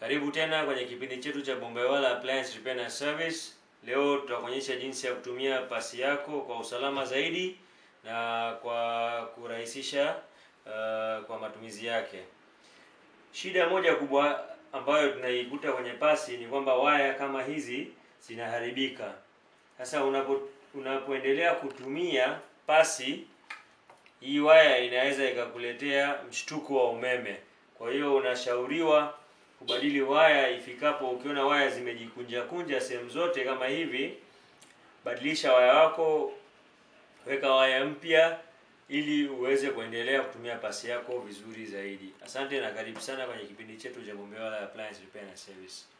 Karibu tena kwenye kipindi chetu cha Bombewala Appliance Repair and Service. Leo tutakuonyesha jinsi ya kutumia pasi yako kwa usalama zaidi na kwa kurahisisha uh, kwa matumizi yake. Shida moja kubwa ambayo tunaikuta kwenye pasi ni kwamba waya kama hizi zinaharibika. Sasa unapo unapoendelea kutumia pasi hii waya inaweza ikakuletea mshtuko wa umeme. Kwa hiyo unashauriwa kubadili waya ifikapo, ukiona waya zimejikunja kunja sehemu zote kama hivi, badilisha waya wako, weka waya mpya ili uweze kuendelea kutumia pasi yako vizuri zaidi. Asante na karibu sana kwenye kipindi chetu cha Bombewala Appliance Repair and Service.